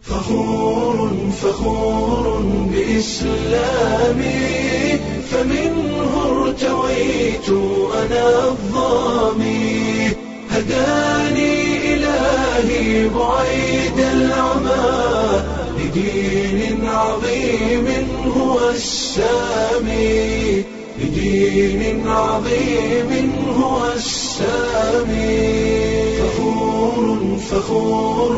فخور فخور بإسلامي فمنه ارتويت أنا الظامي هداني إلهي بعيد العمى لدين عظيم هو السامي لدين عظيم هو السامي فخور فخور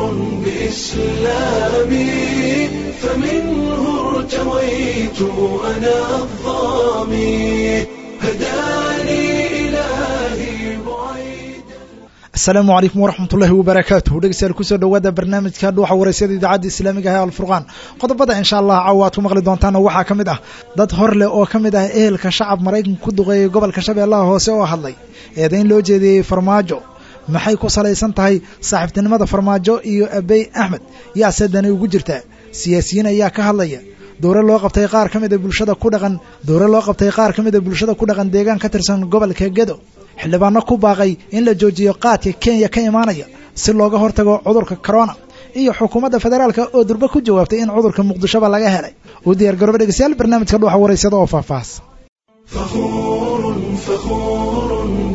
بإسلامي فمنه ارتويت أنا الظامي هداني إلهي بعيد asalaamu calaykum waraxmatullaahi wabarakaatuhu dhegeystayaal kusoo dhowaada barnaamijka dhuuxa waraysyada idaacadda islaamiga ah ee alfurqaan qodobada insha allah caawa aad ku maqli doontaana waxaa ka mid ah dad hor leh oo ka mid ah ehelka shacab maraykanka ku duqeeyay gobolka shabeellaha hoose oo hadlay eedayn loo jeediyey farmaajo maxay ku salaysan tahay saaxiibtinimada farmaajo iyo abey axmed yaase dani ugu jirtaa siyaasiyiin ayaa ka hadlaya dowre loo qabtay qaar ka mida bulshada ku dhaqan dowre loo qabtay qaar ka mida bulshada ku dhaqan deegaan ka tirsan gobolka gedo xildhibaano ku baaqay in la joojiyo qaadka kenya ka imaanaya si looga hortago cudurka corona iyo xukuumadda federaalka oo durbe ku jawaabtay in cudurka muqdishoba laga helay u diyaar garooba dhegeystayaal barnaamijka dhuuxa waraysada oo faahfaahsan فخور فخور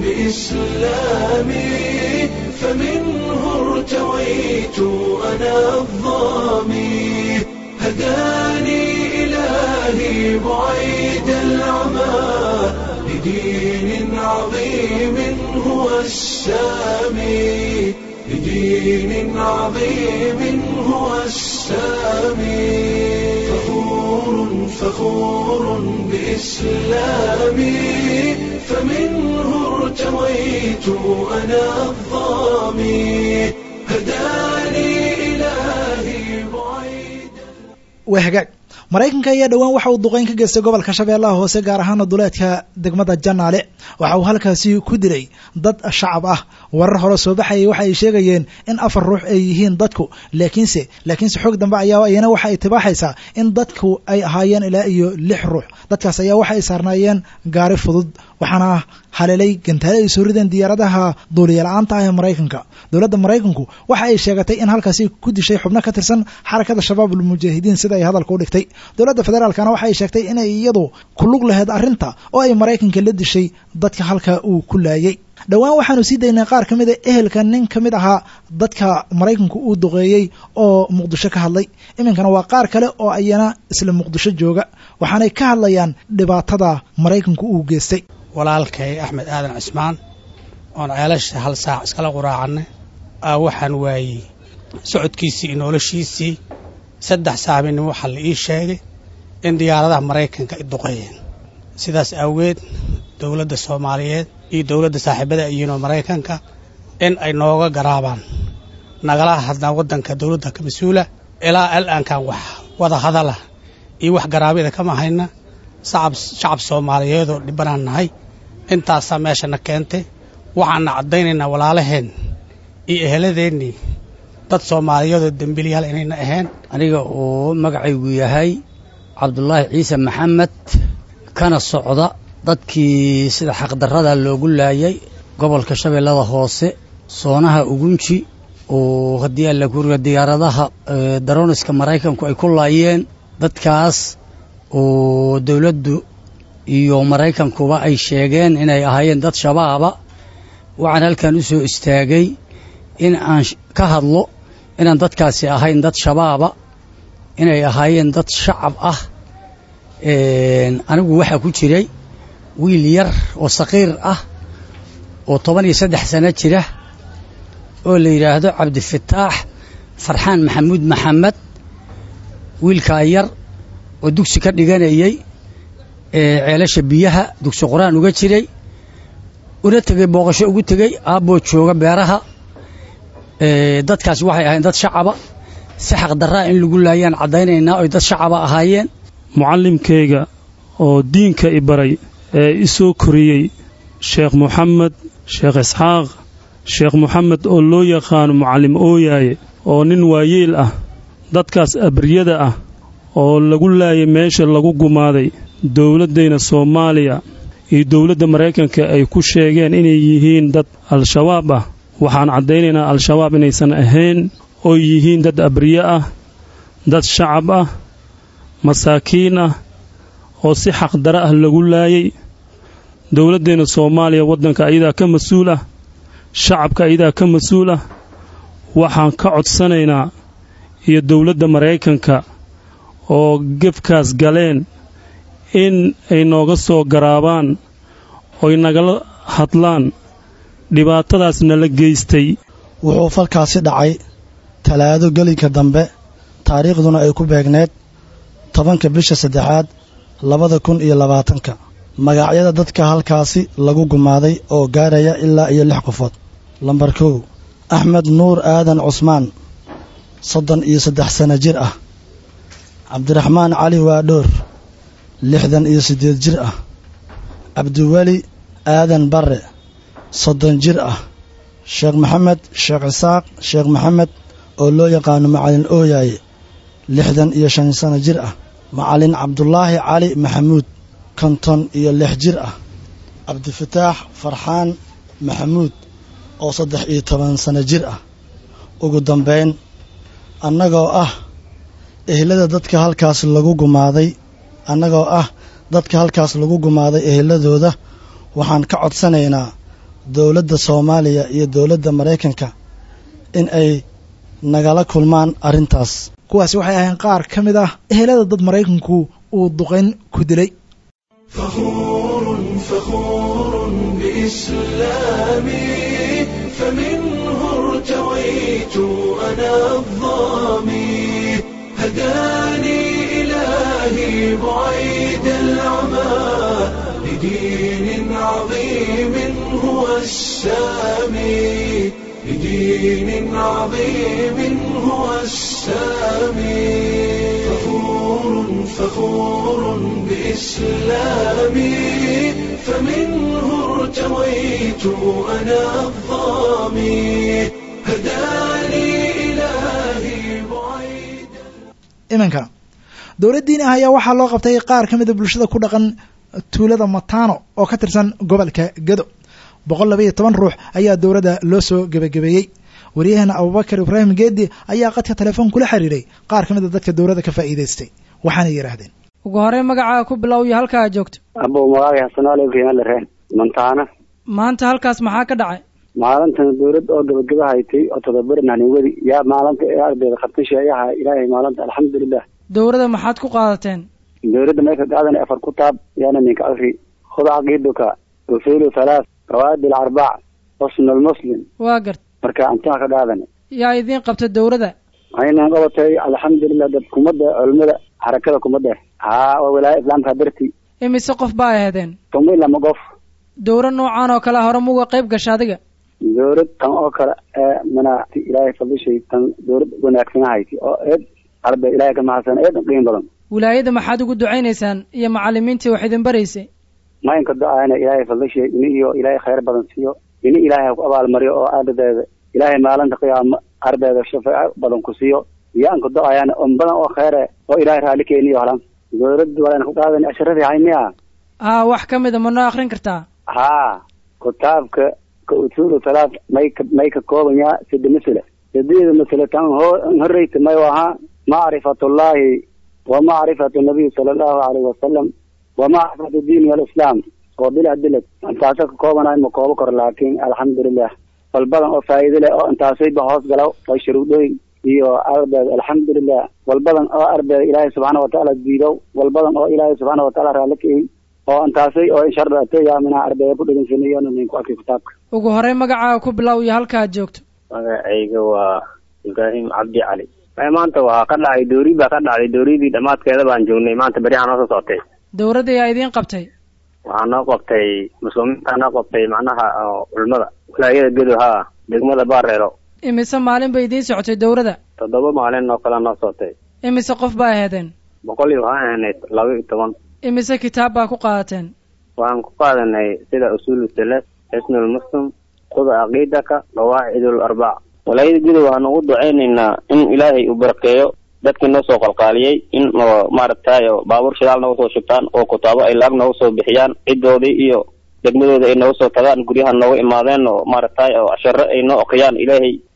بإسلامي فمنه ارتويت أنا الظامي هداني إلهي بعيد العمى لدين عظيم هو السامي لدين عظيم هو السامي فخور فخور بإسلامي فمنه ارتويت أنا الظامي هداني إلهي بعيد waa hagaag maraykanka ayaa dhowaan waxa uu duqeyn ka geystay gobolka shabeellaha hoose gaar ahaana duleedka degmada janaale waxa uu halkaasi ku dilay dad shacab ah warar hore soo baxayay waxa ay sheegayeen in afar ruux ay yihiin dadku laakiinse laakiinse xoog dambe ayaa ayana waxa ay tibaaxaysaa in dadku ay ahaayeen ilaa iyo lix ruux dadkaas ayaa waxa ay saarnaayeen gaari fudud waxaana haleelay gantaale ay soo rideen diyaaradaha duuliya-la-aanta ah ee maraykanka dowladda maraykanku waxa ay sheegatay in halkaasi ku dishay xubno ka tirsan xarakada shabaab ulmujaahidiin sida ay hadalka u dhigtay dowladda federaalkana waxa ay sheegtay inay iyadu ku lug laheyd arrinta oo ay maraykanka la dishay dadka halka uu ku laayay dhowaan waxaanu sii daynay qaar ka mida ehelka nin ka mid ahaa dadka maraykanku uu duqeeyey oo muqdisho ka hadlay iminkana waa qaar kale oo ayana isla muqdisho jooga waxaanay ka hadlayaan dhibaatada maraykanku uu geystay walaalkay axmed aadan cismaan oon ceelasha hal saac iskala quraacannay aa waxaan waayey socodkiisii iyo noloshiisii saddex saabinin waxaa la ii sheegay in diyaaradaha maraykanka ay duqeeyeen sidaas awgeed dowladda soomaaliyeed iyo dowladda saaxiibada iyiinoo maraykanka in ay nooga garaabaan nagala hadnaa waddanka dowladda ka mas-uula ilaa al'aankan wax wada hadala iyo wax garaabida kama hayna shacab soomaaliyeedoo dhibbanaan nahay intaasaa meeshana keentay waxaana caddaynaynaa walaalaheen iyo eheladeennii dad soomaaliyeedoo dembilyaal inayna ahayn aniga uu magacaygu yahay cabdulaahi ciise maxamed kana socda dadkii sida xaqdarrada loogu laayay gobolka shabeellada hoose soonaha ugunji oo haddii alla kuriga diyaaradaha daroniska maraykanku ay ku laayeen dadkaas oo dowladdu iyo maraykankuba ay sheegeen inay ahaayeen dad shabaaba waxaan halkan u soo istaagay in aan ka hadlo inaan dadkaasi ahayn dad shabaaba inay ahaayeen dad shacab ah anigu waxaa ku jiray wiil yar oo saqiir ah oo toban iyo saddex sano jira oo la yidhaahdo cabdifataax farxaan maxamuud maxamed wiilkaa yar oo dugsi ka dhiganayey ceelasha biyaha dugsi qur-aan uga jiray una tegey booqasho ugu tegey aabboo jooga beeraha dadkaas waxay ahayn dad shacaba si xaqdarraa in lagu laayaan caddaynaynaa oy dad shacaba ahaayeen mucallimkayga oo diinka i baray ee i soo koriyey sheekh moxamed sheekh isxaaq sheekh moxamed oo loo yaqaano mucallim ooyaaye oo nin waayeel ah dadkaas abriyada ah oo lagu laayay meesha lagu gumaaday dowladdayna soomaaliya iyo dowladda maraykanka ay ku sheegeen inay yihiin dad al-shabaab ah waxaan caddaynaynaa al-shabaab inaysan ahayn oo yihiin dad abriye ah dad shacab ah masaakiin ah oo si xaqdara ah lagu laayay dowladdeenna soomaaliya waddanka ayadaa ka mas-uul ah shacabka ayadaa ka mas-uul ah waxaan ka codsanaynaa iyo dowladda maraykanka oo gefkaas galeen in ay nooga soo garaabaan oy nagala hadlaan dhibaatadaas nala geystay wuxuu falkaasi dhacay talaado gelinka dambe taariikhduna ay ku beegneed tobanka bisha saddexaad labada kun iyo labaatanka magacyada dadka halkaasi lagu gumaaday oo gaaraya ilaa iyo lix qofood lambar kow axmed nuur aadan cusmaan soddon iyo saddex sano jir ah cabdiraxmaan cali waadhoor lixdan iyo siddeed jir ah cabdiweli aadan barre soddon jir ah sheekh maxamed sheekh isaaq sheekh maxamed oo loo yaqaano macalin ooyaaye lixdan iyo shan sano jir ah macalin cabdulaahi cali maxamuud konton iyo lix jir ah cabdifataax farxaan maxamuud oo saddex iyo toban sano jir ah ugu dambayn annagoo ah ehelada dadka halkaas lagu gumaaday annagoo ah dadka halkaas lagu gumaaday eheladooda waxaan ka codsanaynaa dowladda soomaaliya iyo dowladda maraykanka in ay nagala kulmaan arrintaas kuwaasi waxay ahayn qaar ka mid ah ehelada dad maraykanku uu duqayn ku dilay فخور فخور بإسلامي فمنه ارتويت أنا الظامي هداني إلهي بعيد العمى لدين عظيم هو السامي لدين عظيم هو السامي فخور فخور بإسلامي فمنه ارتويت أنا الظامي هداني إلهي بعيد iminka dowladdiini ah ayaa waxaa loo qabtay qaar ka mida bulshada ku dhaqan tuulada matano oo ka tirsan gobolka gedo boqol laba iyo toban ruux ayaa dowladda loo soo gebagabeeyey waryaheena abubakar ibraahim geedi ayaa qadka telefoon kula xiriiray qaar ka mid a dadka dowladda ka faa'iidaystay waxaana yidhaahdeen ugu horey magacaa ku bilow iyo halkaa jogto abo magaaga xasanaale ibrahim lareen mantaana maanta halkaas maxaa ka dhacay maalintan dowlad oo gabagaba haytay oo todobarin hanigwadi yaa maalinta ee ardayda qabtasha ayaha ilaahay maalinta alxamdulilah dowladda maxaad ku qaadateen dowladda meesha qaadan afar kutaab yaana ninka afri khud caqiiduka usulu thalath qawaid alarbac xusn almuslim waa gart marka antaa ka qaadan yaa idiin qabta dowladda aynan qabatay alxamdulilah dad kumada culimada xarakada kumada haa waa wilaaya islaamka darti imise qof baa aheedeen tuma lama qof dowlad noocan oo kale hore muga qayb gasha adiga dowlad tan oo kale ee mana ilaahay fadlishay tan dowlad wanaagsan hayti oo eed arday ilaahay ka mahadsan eed qiim badan wilaayada maxaad ugu ducaynaysaan iyo macalimiintii wax idin baraysay maynka do-aana ilaahay fadlishay ini iyo ilaahay khayr badan siiyo ini ilaahay ha ku abaalmariyo oo ardayda ilaahay maalinta qiyaamo ardayda shafaaco badan ku siiyo iyo anka do-ayaan on badan oo khayre oo ilaahay raali keeniyo halan dowladda walayna ku qaadan asharadii haymiya haa wax ka mida ma noo akrin kartaa haa kutaabka ka usulu talaad may ka may ka koobanyaa sida masale sideeda masale tan ho horreyta may ahaa macrifatullahi wa macrifatu nabiy sala allahu alayhi wasalam wa macrifatu diini alislaam oo bila dilad intaasa ka koobanayo ma koobo karo laakiin alxamdulilah bal badan oo faa'iido leh oo intaasayba hoos gala oo shuruudooyin iyo ardayda alxamdulilah wal badan oo ardayda ilaahay subxaana watacaala diido wal badan oo ilaahay subxaana watacaala raali ka yihin oo intaasay oo shardate yaamina ardayda ku dhegeysanay ninku arkay kitaabka ugu horey magacaaga ku bilow iyo halkaad joogto magacayga waa ibraahim cabdi cali maanta waa ka dhacay doori baa ka dhacday dooridii dhammaadkeeda baan joognay maanta beryaha noo soo socotay dowladda yaa idiin qabtay waxaa noo qabtay muslimiinta noo qabtay macnaha culimada wilaayada gedo haa degmada baareero imise maalin bay idiin socotay dowladda toddoba maalin oo kale noo socotay imise qof baa aheedeen boqol iyo waxaan ahayd laba iyo toban imise kitaab baa ku qaadateen waxaan ku qaadanay sida usuulu salas xisnul muslim kuda caqiidaka qawaacidul arbac walaayada gedo waxaan ugu ducaynaynaa in ilaahay uu barakeeyo dadkii noo soo qalqaaliyey in maaragtay baabuur shidaal nooga soo shubtaan oo kutaabo ay laag nooga soo bixiyaan ciddoodii iyo degmadooda ay nooga soo tagaan guryaha nooga imaadeen oo maaragtay oo casharo ay noo oqiyaan ilaahay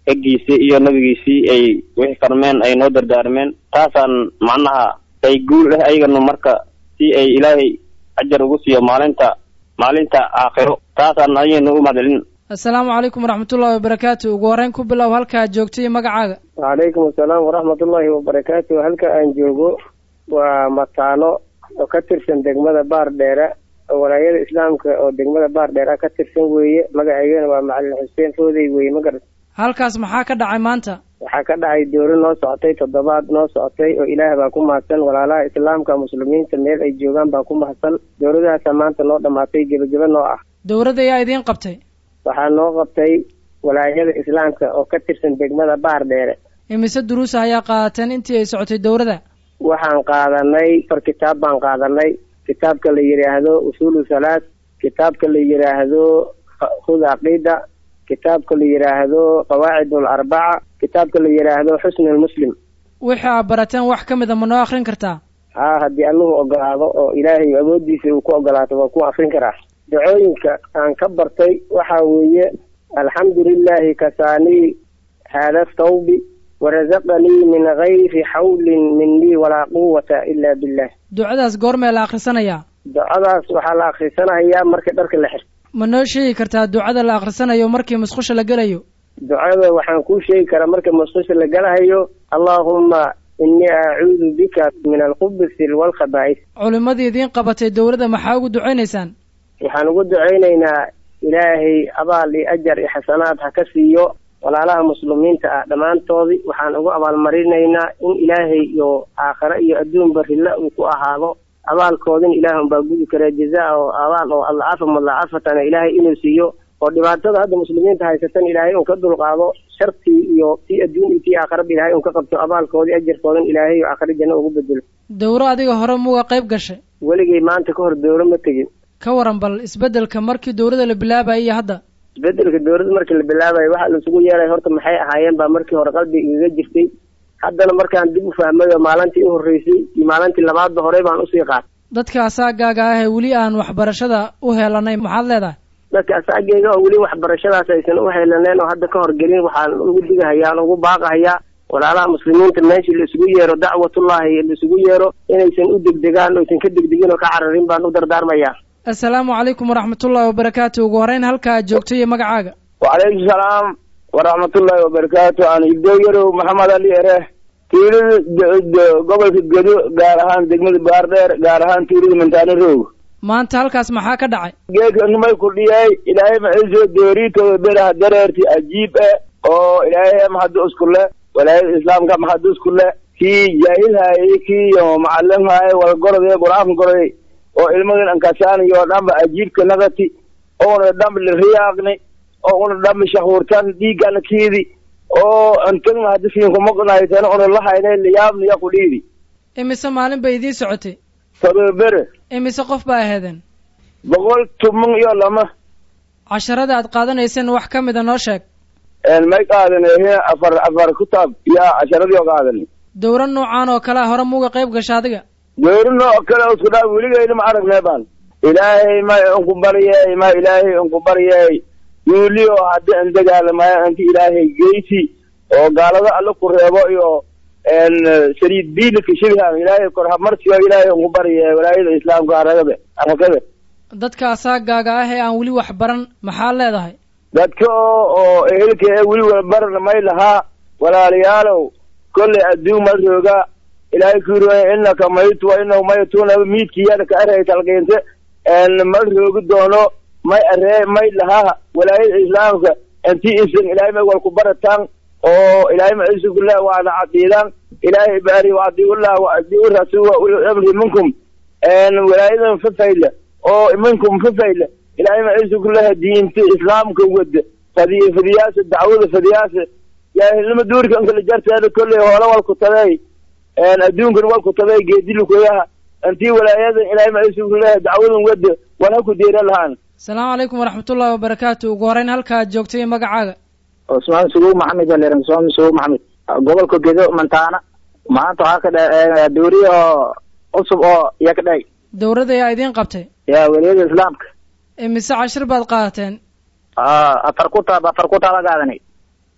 eggiisii iyo nabigiisii ay wixii farmeen ay noo dardaarmeen taasaan macnaha ay guul ah ayagana marka si ay ilaahay ajar ugu siiyo maalinta maalinta aakhiro taasaan ayaynu u mahadcelin assalaamu calaykum waraxmatullahi wabarakaatu ugu horreyn ku bilow halkaa joogta iyo magacaaga wacalaykum asalaam waraxmatullaahi wabarakaatu halka aan joogo waa mataano oo ka tirsan degmada baar dheere oo walaayada islaamka oo degmada baar dheera ka tirsan weeye magaceygana waa macalin xuseen foodey weeye ma garat halkaas maxaa ka dhacay maanta waxaa ka dhacay dooro noo socotay toddobaad noo socotay oo ilaah baa ku mahadsan walaalaha islaamka muslimiinta meel ay joogaan baa ku mahadsan dowladahaasaa maanta noo dhammaatay gebageba noo ah dowladda ayaa idiin qabtay waxaa noo qabtay walaayada islaamka oo ka tirsan degmada baar dheere imise duruusa ayaa qaadateen intii ay socotay dowladda waxaan qaadanay far kitaab baan qaadanay kitaabka la yidhaahdo usuulu salaad kitaabka la yidhaahdo khud caqiida kitaabka la yidhaahdo qawaacid alarbaca kitaabka la yidhaahdo xusni lmuslim wixii aad barateen wax ka mid a ma noo akrin kartaa haa haddii alluhu ogolaado oo ilaahay awooddiisa uu ku ogolaato waa ku akrin karaa dacooyinka aan ka bartay waxaa weeye alxamdu lilahi kasaanii haada thawbi warazaqanii min gayri xawlin minii walaa quwata ila billah ducadaas goormee la akhrisanayaa ducadaas waxaa la akhrisanayaa marka dharka la xirto ma noo sheegi kartaa ducada la akhrisanayo markii musqusha la gelayo ducada waxaan kuu sheegi karaa marka musqusha la galahayo allaahumma inii acuudu bika min alkhubisi walkhabaa'is culimmadii idiin qabatay dowladda maxaa ugu ducaynaysaan waxaan ugu ducaynaynaa ilaahay abaal iyo ajar iyo xasanaad ha ka siiyo walaalaha muslimiinta ah dhammaantoodii waxaan ugu abaalmarinaynaa in ilaahay iyo aakhare iyo adduunba rilla uu ku ahaado abaalkoodin ilaah unbaa gudi kara jazaa oo abaal oo adlacafa mudlacafatana ilaahay inuu siiyo oo dhibaatada hadda muslimiinta haysatan ilaahay un ka dulqaado shartii iyo tii adduun iyo tii aakharaba ilaahay un ka qabto abaalkoodii ajarkoodin ilaahay iyo aakhare janno ugu bedelo dowro adiga hore muga qayb gashay weligay maanta ka hor dowro ma tegin ka waran bal isbeddelka markii dowladda la bilaabayay iyo hadda isbedelka dowladda markii la bilaabayo waxaa laisugu yeeray horta maxay ahaayeen baa markii hore qalbiga igaga jirtay haddana markaan dib u fahmay oo maalintii u horreysay iyo maalintii labaadba horey baan usii qaatay dadka asaagaaga ah ee weli aan waxbarashada u heelanay maxaad leedahay dadka asaageyga oo weli waxbarashadaas aysan u heelaneen oo hadda ka horgelin waxaan ugu digahayaa aan ugu baaqahayaa walaalaha muslimiinta meeshii la isugu yeero dacwatullahi la isugu yeero inaysan u degdegaan oysan ka degdegin oo ka cararin baan u dardaarmayaa assalaamu calaykum waraxmatullahi wabarakaatu ugu horreyn halkaa joogto iyo magacaaga wacalaykum salaam waraxmatullaahi wabarakaatu aan ibdooyarow maxamed ali ere tuulada gobolka gedo gaar ahaan degmada baardheer gaar ahaan tuulada mantaano roog maanta halkaas maxaa ka dhacay geedka numay kudhiyay ilaahay maciiso dooriitooda beraha dareerti ajiib eh oo ilaahay mahadu iskule walaayada islaamka mahadu iskule kii jaahilhaayay kii macalimhaayay walgoroday qur-aanka goroday oo ilmadan ankasaanayo dhanba ajiibka nagati oona dhanba liriyaaqni oo una dhanba shahuurtan dhiigana kiidi oo antagna haddi siinkumaqnaytan una lahayna liyaabniya kudhiidi imise maalin bay idiin socotay todobere imise qof baa aheedeen boqol tuman iyo lama casharada aad qaadanayseen wax ka mida noo sheeg may qaadanay afar afar kutaab yaa casharadii oo qaadanay dowro noocaan oo kalea hore muga qayb gasha adiga dowri nooc kale isku dhaa weligayna ma aragnay baan ilaahay ma unku baryay ma ilaahay unku baryay yuuliyo haddi an dagaalamayo anti ilaahay geysi oo gaalada alla ku reebo iyo saliid biilika shibhan ilaahay kor hamarsiyo ilaahay unku baryay walaayada islaamka aragada arakada dadka asaagaaga ah ee aan weli wax baran maxaa leedahay dadka oo oo ehelka ee weli walbaran may lahaa walaalayaalow kolley adduun ma rooga ilaahay ku yiri innaka maytu wa innahu maytuuna miidkiyada ka arhay talqiinte ma roogi doono may aree may lahaa walaayada islaamka inti isan ilaahay may wal ku barataan oo ilaahay ma isugula waana cadiidan ilaahay baari wa adiullah wa adiu rasul wa uli amri minkum walaayadan fafayla oo minkum fafayla ilaahay ma isugulaha diinta islaamka wada fadiy fadiyaasa dacwada fadiyaasa yaahilnima duurka inkala jarteeda kolley hoola wal ku taday adduunkan wal ku taday geedilukoyaha intii walaayadan ilaahay ma isugulaha dacwadan wada wal ha ku deera lahaan asalaamu calaykum waraxmatullahi wabarakaatu ugu horreyn halkaa joogtay magacaaga cusmaan suguw maxamed aleran cusmaan suguw maxamed gobolka gedo mantaana maanta waxaa ka dha dowri oo cusub oo iya ka dhahay dowladda ayaa idiin qabtay ya weliyada islaamka imise cashir baad qaadateen afar kutaab afar kutaaba qaadanay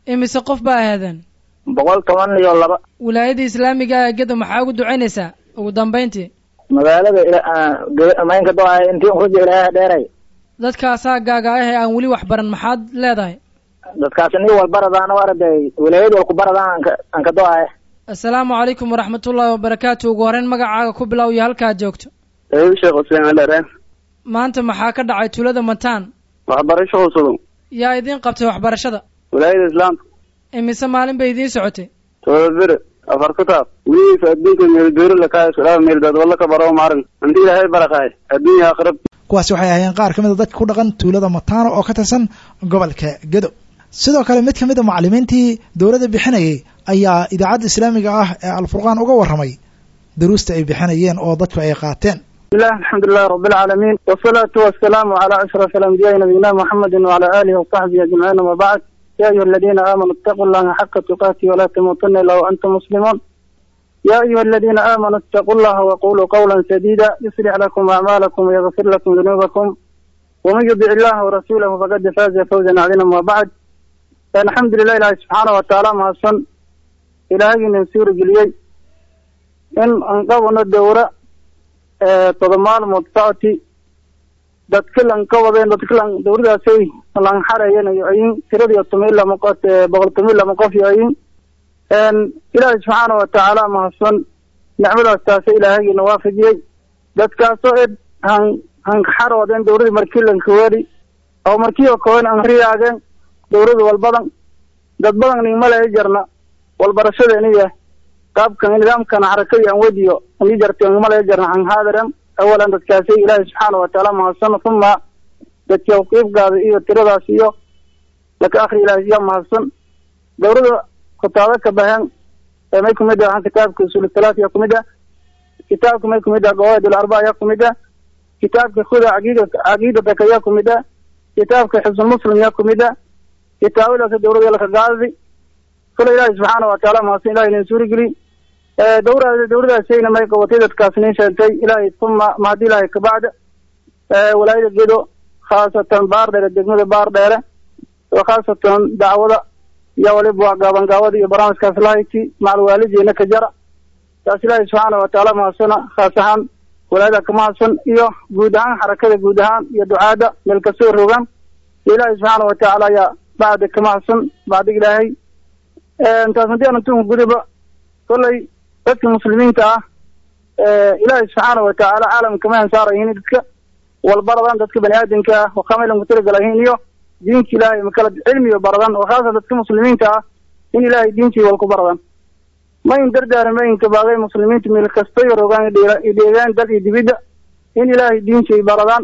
imise qof baa ahaadeen boqol toban iyo laba wilaayada islaamiga ah ee gedo maxaa ugu ducaynaysaa ugu dambayntii magaalada maynka do-ay intii unkuja ilaaha dheeray dadkaasaa gaaga ah ee aan weli wax baran maxaad leedahay dadkaasi ni walbaradaan oo arday wilaayad walku baradaan anka anka do-ay assalaamu calaykum waraxmatullaahi wabarakaatu ugu horreyn magacaaga ku bilow iyo halkaad joogto ayuu sheekh xuseen alere maanta maxaa ka dhacay tuulada mataan waxbarasho cusubun yaa idiin qabtay waxbarashada wilaayada islaamka imise maalin bay idiin socotay todobabere afar kutaab weligiisa adduunka meeldoori lakaasudhaa meeldad walla ka baro maarin hanti ilaahay barakaay adduunya aakhirab kuwaasi waxay ahaayeen qaar ka mid a dadka ku dhaqan tuulada mataano oo ka tirsan gobolka gedo sidoo kale mid ka mid a macallimiintii dowladda bixinayay ayaa idaacadda islaamiga ah ee alfurqaan uga warramay daruusta ay bixinayeen oo dadku ay qaateen bismillahi alxamdulilahi rabbilcaalamiin wasalaatu wasalaamu calaa ashraf alambiyaai nabiyina muxamedin wacala aalihi wasaxbihi ajmaciin ama bacd ya ayuha aladiina aamanuu itaquu llaha xaqa tuqaatihi walaa tamuutuna ilaa waantum muslimuun ya ayuha aladiina aamanuu itaquu llaha waquluu qawla sadiida yuslix lakum acmaalakum wayagfir lakum dunuubakum waman yudic illaha warasuulahu faqad faaza fawzan cadiima ama bacd alxamdulilah ilaahi subxaana watacaala mahadsan ilaahagina suuri geliyey in aan qabano dowra todoba maalmood socoti dadka lan ka wadeen dadka lan dowradaasay lan xarayanayo ayin tiradiyo tomi lama qof boqol tomi lama qof yo ayin ilaahi subxaana watacaala mahadsan nicmadaas taasa ilaahagina waafajiyey dadkaasoo ed han han xaroodeen dowradii markii lanka weri oo markii oo kowen an riyaageen dowlada walbadan dad badan nigmale jarna walbarashadeeniya qaabkan nidaamkan xarakadii aan wediyo ani jarta nigmale jarna han haadiran awalan dadkaasi ilaahi subxaana watacaala mahadsan uma dadka qiibgaada iyo tiradaas iyo laka akri ilaahi yaa mahadsan dowlada kutaabo ka bahan ee may kumid ah kitaabka usul talaat yaa kumid ah kitaabka may kumid ah qawaid alarba yaa kumid ah kitaabka khuda caqiida caqiidataka yaa kumid ah kitaabka xisn muslim yaa kumid ah kitaabadaas dowlada laka gaadadi kale ilaahi subxaana watacaala mahadsan ilahi nin suurigeli dowra dowladaasayna may qabatay dadkaas nin sheegtay ilaahay uma mahadi ilaahay kabacda walaayada gedo khaasatan baar dheere degmada baar dheere oo khaasatan dacwada iyo waliba waa gaabangaawada iyo barnaamijkaas lahayti macal waalidiina ka jara taas ilaahay subxaana watacaala mahadsana khaas ahaan walaayada ka mahadsan iyo guud ahaan xarakada guud ahaan iyo ducaada meel kasoo rogaan ilaahay subxaana watacaala ayaa bacda ka mahadsan bacdig ilaahay taas haddii aan tunka gudiba kollay dadka muslimiinta ah ilaahay subxaana watacaala caalamka ma ansaarayihin dadka walbaradan dadka bani aadamka ah waqamaylan ku talagalayihin iyo diinka ilaahay makala cilmiyo baradan oo khaasa dadka muslimiinta ah in ilaahay diintii wal ku baradan ma in dardaara ma inka baagay muslimiinta meel kasta yarogaan idheegaan dal iyo dibidda in ilaahay diintii baradaan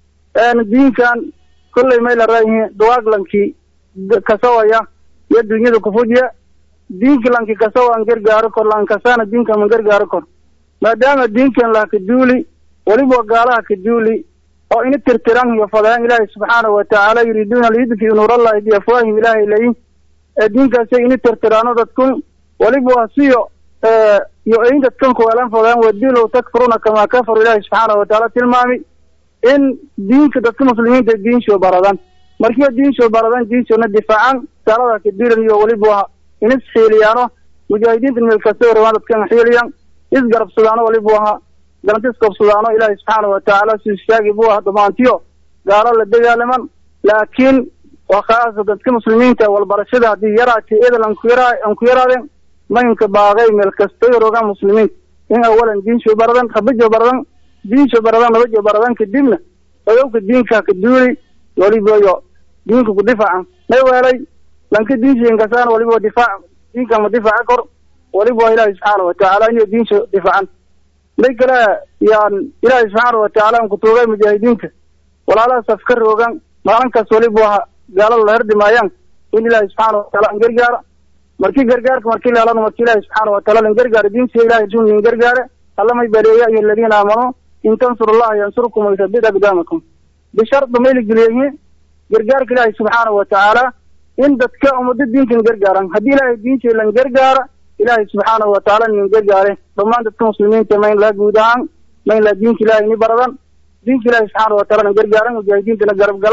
diinkan kollay may la raayihiin duwaaglankii kasawaya iyo dunyada kufujiya diinka lanki kasawa an gargaaro kor lan kasana diinka man gargaaro kor maadaama diinkan laha kaduuli weliba gaalaha kaduuli oo ina tirtiran iyo fadaan ilaahay subxaanahu watacaala yuriiduuna liyudfiu nuurallahi biafwaahim ilaahay layin ee diinkaasay ina tirtiraano dadkun weliba waa siyo iyo ayin dadkan kuweelan fadaan wadilow takfuruna kamaa kafaru ilaahay subxaanahu watacaala tilmaami in diinka dadka muslimiinta diinshoo baradan markiiba diinshoo baradan diinshona difaacan gaalada kaduulan iyo weliba waa inis xiiliyaano mujaahidiinta meel kasta rabaan dadkan xiiliyan isgarabsadaano waliba aha galanti isqabsadaano ilaahay subxaana watacaala si istaagi bu ah damaantiyo gaalo la dagaalaman laakiin waa khaasa dadka muslimiinta walbarashada haddii yaraati edel aan ku yara aan ku yaraadeen mahinka baaqay meel kasta rogaan muslimiinta in awalan diinsho baradan rabajo baradan diinsho baradan rabajo baradan kadibna odowka diinka ka duuli waliba iyo diinka ku difaacan may weelay lanka diinsha inkasaan waliba difaac diinka ma difaaca kor waliba waa ilaahi subxaana watacaala inay diinsha difaacan may kale yaan ilaahay subxaana watacaala an kutuugay mujaahidiinta walaalahaas afka roogan maalinkaas waliba waa gaalada la herdimaayaan in ilaahay subxaana wataala an gargaara markii gargaarka markii leelano marki ilaahay subxaana wataala lan gargaara diinsiya ilahay run in gargaare alla may baleeya ayuha aladiina aamanuu in tansuru allaha yansurkum wayuthabit aqdaamakum bisharda may la geliyayihiin gargaarka ilaahay subxaana watacaala in dadka ummado diinkan gargaaran haddii ilaahay diintii lan gargaara ilaahay subxaanahu watacaala nin gargaare dhammaan dadka muslimiinta ma in laha guud ahaan ma in laha diinka ilahay ni baradan diinka ilaahay subxaana wataala nan gargaaran mujaahidiintana garab galan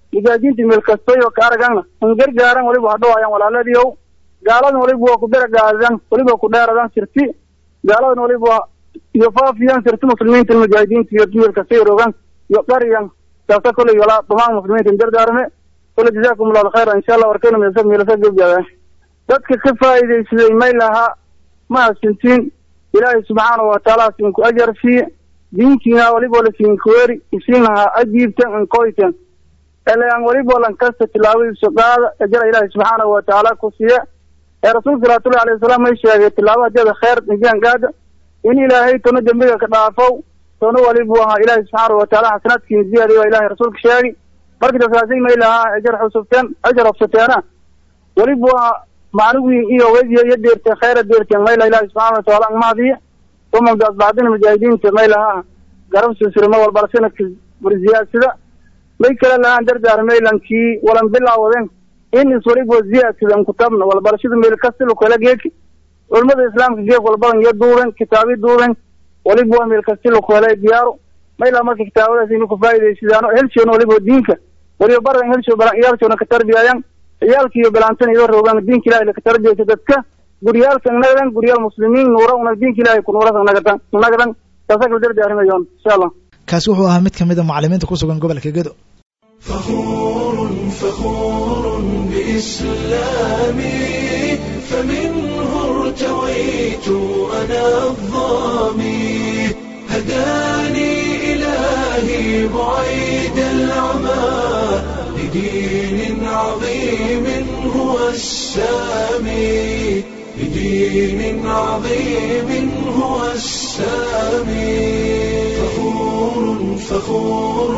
mujaahidiinta meel kastoy oo ka aragana in gargaaran waliba hadhawayaan walaaladiiow gaaladan waliba waa ku daragaadan waliba ku dheeradan sirti gaaladan waliba iyo faafiyaan sirti muslimiinta mujaahidiinta iyo meel kastay rogan iyo qariyan saasa koley walaa dhamaan muslimiinta dardaarme kole jazaakum allahu khayra insha allah warkayna meelsa meelasa gebgaadaan dadka ka faa'iidaysaday may lahaa ma hasintiin ilaahay subxaanahu watacaala siinku ajar siiye diinkiina waliba la siinkuweri isiin lahaa ajiibtan inkoytan elaan waliba lan kasta tilaabadiisu qaada ajara ilaahay subxaanahu watacaala ku siiye ee rasuulka salawaatullahi alayhi wasalaam may sheegay tilaabo hadeeda khayr nijian gaada in ilaahay toona dembiga ka dhaafow toona walibu ahaa ilaahay subxaanahu watacaala xasanaadkiina ziyaadiy waa ilaahay rasuulka sheegi marka dasaasay may lahaa ajar xusubteen ajar hobsateena walibu ahaa macnugii iyo wejiya iyo deerteen khayra deerteen mayla ilaahi subxaana watacaala angmahdiya uma daasbacdina mujaahidiinta may lahaa garab silsilma walbala sanadka warziyaasida may kala lahaan dardaar maylankii walan bilaawaden in iswaliba ziyaadsidan kutabna walbarashada meel kastila kala geeki culimada islaamka geek walbadan iyo duuben kitaabi duuben waliba waa meel kastila kala diyaaro mayla marka kitaabadaas inu kufaa'idaysadaano helshoona waliba diinka waliba baradan helsho iyaalshoona ka tarbiyayan ciyaalka iyo bilaantan iyo rogan diinka ilahi laka tarbiyaysa dadka guryaalkan nagadan guryaal muslimiin nuura una diinka ilahi ku nuurasa nagadan nagadan taasa kala dardaarimayoon insha allah kaasi wuxuu ahaa mid ka mid a macalimiinta ku sugan gobolka gedo فخور فخور بإسلامي فمنه ارتويت أنا الظامي هداني إلهي بعيد العمى لدين عظيم هو السامي لدين عظيم هو السامي فخور فخور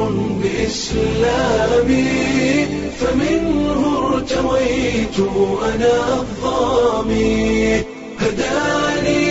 بإسلامي فمنه ارتويت أنا الظامي هداني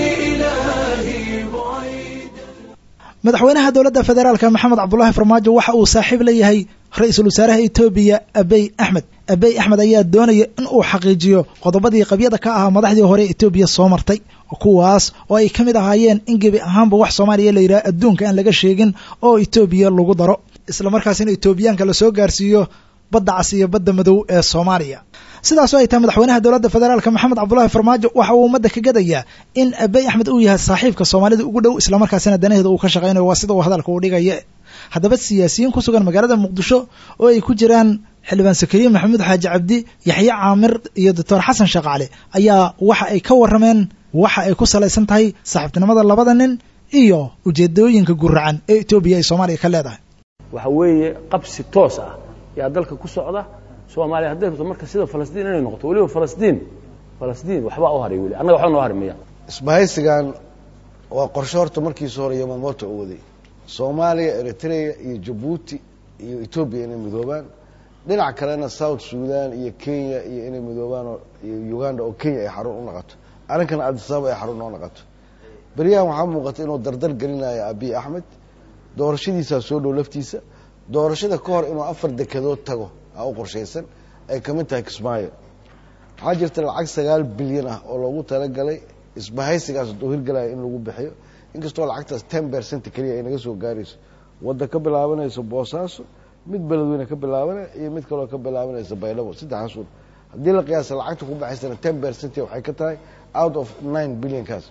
إلهي بعيد madaxweynaha dowladda federaalka maxamed cabdulaahi farmaajo waxa uu saaxiib la yahay ra-iisul wasaaraha etoobiya abey axmed abey axmed ayaa doonaya in uu xaqiijiyo qodobadii qabyada ka ahaa madaxdii hore etoobiya soo martay kuwaas oo ay ka mid ahaayeen in gebi ahaanba wax soomaaliya la yidhaha adduunka aan laga sheegin oo etoobiya lagu daro islamarkaasina etoobiyaanka lasoo gaarsiiyo badda cas iyo badda madow ee soomaaliya sidaasoo ay tahay madaxweynaha dowladda federaalka maxamed cabdulaahi farmaajo waxa uu ummadda ka gadayaa in abey axmed uu yahay saaxiibka soomaalida ugu dhow islamarkaasina danaheeda uu ka shaqaynayo waa sida uu hadalka u dhigaya haddaba siyaasiyiin ku sugan magaalada muqdisho oo ay ku jiraan xildhibaan sakariye maxamuud xaaji cabdi yaxye caamir iyo doctor xasan shaqaale ayaa waxa ay ka warrameen waxa ay ku salaysan tahay saaxiibtinimada labada nin iyo ujeedooyinka guracan ee etoobiya ay soomaaliya ka leedahay waxa weeye qabsi toos ah yaa dalka ku socda soomaaliya hadday rabto marka sida falastiin inay noqoto weliba falastiin falastiin waxbaa u haray weli annaga waxba noo hari maya isbahaysigan waa qorshe horta markiisa hore yamamoto u waday soomaaliya eritrea iyo jabuuti iyo etoobiya inay midoobaan dhinac kalena south sudan iyo kenya iyo inay midoobaan iyo uganda oo kenya ay xarun u naqato arrinkana adisababa ay xarun noo naqato beryahan waxaa muuqata inuu dardar gelinayo abiy axmed doorashadiisaa soo dhow laftiisa doorashada ka hor inuu afar dekedood tago a u qorshaysan ay ka mid tahay kismaayo waxaa jirta lacag sagaal bilyan ah oo loogu talagalay isbahaysigaas hadduu hirgalayo in lagu bixiyo inkastoo lacagtaas ten percent keliya ay naga soo gaarayso wadda ka bilaabanayso boosaaso mid beledweyne ka bilaabanaya iyo mid kaloo ka bilaabanaysa baydhabo saddexaas un haddii la qiyaasa lacagta ku baxaysana ten percent waxay ka tahay out of nine billionkaas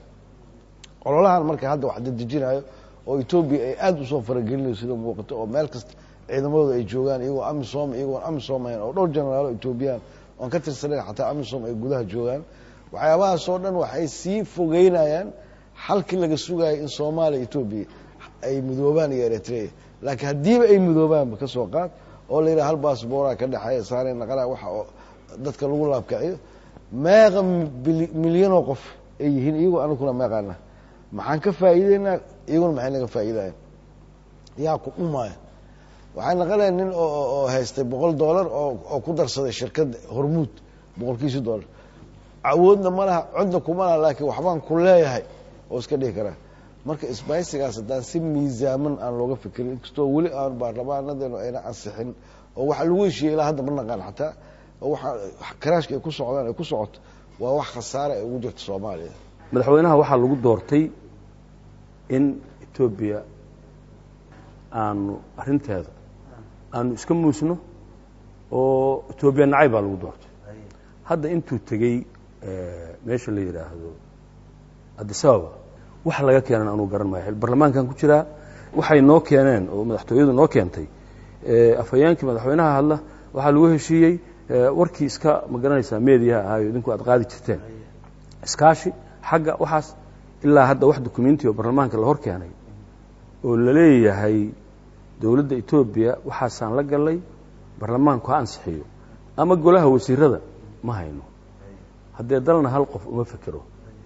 ololahan marka hadda wax dadejinayo oo etoobiya ay aada usoo faragelinayo sida muuqato oo meel kasta ciidamadooda ay joogaan iyagoo amisom iyagoon amisom ahayn oo dhowr generaalo etoobiyaan oon ka tirsanayn xataa amisom ay gudaha joogaan waxyaabahaas oo dhan waxay sii fogeynayaan xalkii laga sugayo in soomaaliya etoobiya ay midoobaan iyo eritrea laakiin haddiiba ay midoobaanba ka soo qaad oo la yidhaha hal baasboora ka dhexeeya saanay naqana waxa oo dadka lagu laabkaciyo meeqa milyanoo qof ay yihiin iyagoo anaguna meeqaana maxaan ka faa'iideynaa iyaguna maxay naga faa'iidayan yaa ku dhumaayo waxay naqanayan nin oo haystay boqol dollar oo ku darsaday shirkadda hormuud boqolkiisi dollar awoodna ma laha codna kuma laha laakiin waxbaan ku leeyahay oo iska dhihi karaa marka isbaysigaas haddaan si miisaaman aan looga fikirin inkastoo weli aan baarlamaanadeenu ayna ansixin oo waxa lagu heshiiyey ilaa hadda ma naqaan xataa oo waxa karaashka ay ku socdaan ay ku socoto waa wax khasaare ay ugu jirto soomaaliya madaxweynaha waxaa lagu doortay in etoobiya aanu arrinteeda aanu iska muusno oo etoobiya nacay baa lagu doortay hadda intuu tegey meesha la yidhaahdo adisababa wax laga keenan anuu garan maayo barlamaankan ku jiraa waxay noo keeneen oo madaxtooyadu noo keentay afhayeenkii madaxweynaha hadla waxaa lagu heshiiyey warkii iska ma garanaysaa meediyaha ahaayo idinku aad qaadi jirteen iskaashi xagga waxaas ilaa hadda wax dukumenti oo barlamaanka la hor keenay oo la leeyahay dowladda etoobiya waxaasaan la galay barlamaanku ha ansixiyo ama golaha wasiirada ma hayno haddee dalna hal qof uma fekero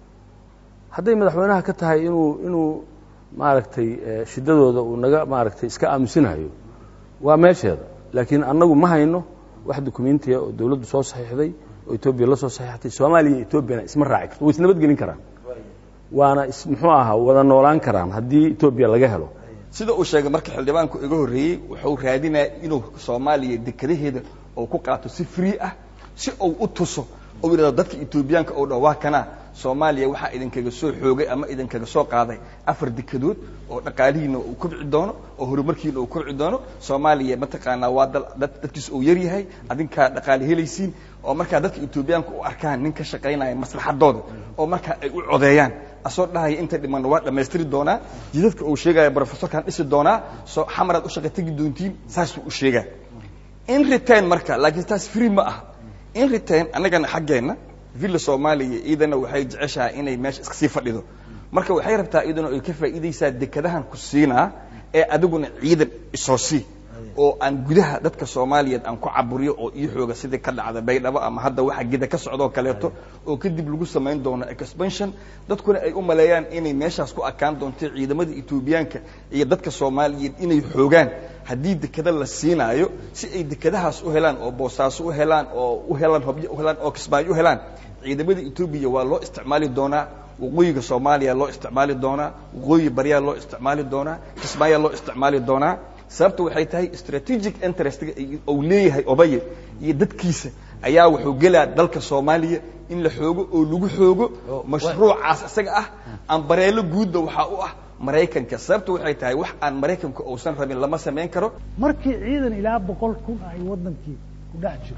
hadday madaxweynaha ka tahay inuu inuu maaragtay shiddadooda uu naga maaragtay iska aamusinayo waa meesheeda laakiin annagu ma hayno wax dukumentiya oo dowladdu soo saxiixday oo etoobiya la soo saxiixtay soomaaliya iyo etoobiyana isma raaci karto way isnabadgelin karaan waana muxuu ahaa wada noolaan karaan haddii etoobiya laga helo sida uu sheegay marka xildhibaanku iga horreeyey wuxuu raadinaya inuu soomaaliya dekadaheeda uu ku qaato si free ah si uu u tuso uu yidhahdo dadka etoobiyaanka oo dhan waa kana soomaaliya waxaa idinkaga soo xoogay ama idinkaga soo qaaday afar dekadood oo dhaqaalihiina uu kobci doono oo horumarkiina uu kobci doono soomaaliya mataqaanaa waa dal dadkiis uu yar yahay adinkaa dhaqaali helaysiin oo markaa dadka etoobiyaanka u arkaan nin ka shaqaynaya maslaxadooda oo markaa ay u codeeyaan asoo dhahaya inta dhimanna waa dhammaystiri doonaa jidadka uu sheegaya brofesorkan dhisi doonaa soo xamaraad u shaqa tegi doontiin saasuu u sheegaa in return marka laakiin taas free ma ah in return annagana xaggeenna villa soomaaliya iyadana waxay jeceshahay inay meesha iska sii fadhido marka waxay rabtaa iyaduna ay ka faa'iidaysaa dekadahan ku siinaa ee adiguna ciidan isoo sii oo aan gudaha dadka soomaaliyeed aan ku caburiyo oo ii xooga sidii ka dhacda baydhabo ama hadda waxa gida ka socdoo kaleeto oo kadib lagu samayn doono expansion dadkuna ay u maleeyaan inay meeshaas ku akaan doonto ciidamada etoobiyaanka iyo dadka soomaaliyeed inay xoogaan haddii dekada la siinaayo si ay dekadahaas u helaan oo boosaaso u helaan oo u helaan hobyo u helaan oo kismaayo u helaan ciidamada etoobiya waa loo isticmaali doonaa waqooyiga soomaaliya loo isticmaali doonaa waqooyi baryaa loo isticmaali doonaa kismaayaa loo isticmaali doonaa sababta waxay tahay strategic interestga uu leeyahay obaye iyo dadkiisa ayaa wuxuu gelaa dalka soomaaliya in la xoogo oo lagu xoogo mashruucaas isaga ah ambareelo guudba waxaa u ah maraykanka sababta waxay tahay wax aan maraykanka uusan rabin lama samayn karo markii ciidan ilaa boqol kun ay waddankii ku dhex jiro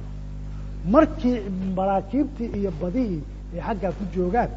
markii maraakiibtii iyo badihii ay xaggaa ku joogaan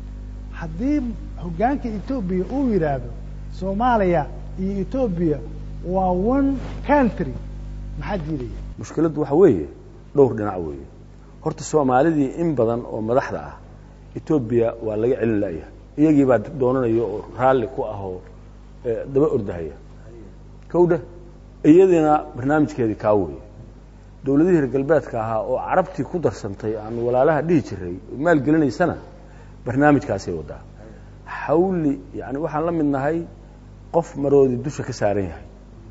haddii hoggaanka etoobiya uu yidhaahdo soomaaliya iyo etoobiya waa one country maxaa diidaya mushkiladdu waxa weeye dhowr dhinac weeye horta soomaalidii in badan oo madaxda ah etoobiya waa laga celin la'yahay iyagii baa doonanaya oo raalli ku ah oo daba ordahaya kowdha iyadiina barnaamijkeedii kaa weeye dowladihii reer galbeedka ahaa oo carabtii ku darsantay aanu walaalaha dhihi jiray maalgelinaysana barnaamijkaasay wadaa xawli yani waxaan la mid nahay qof maroodi dusha ka saaran yahay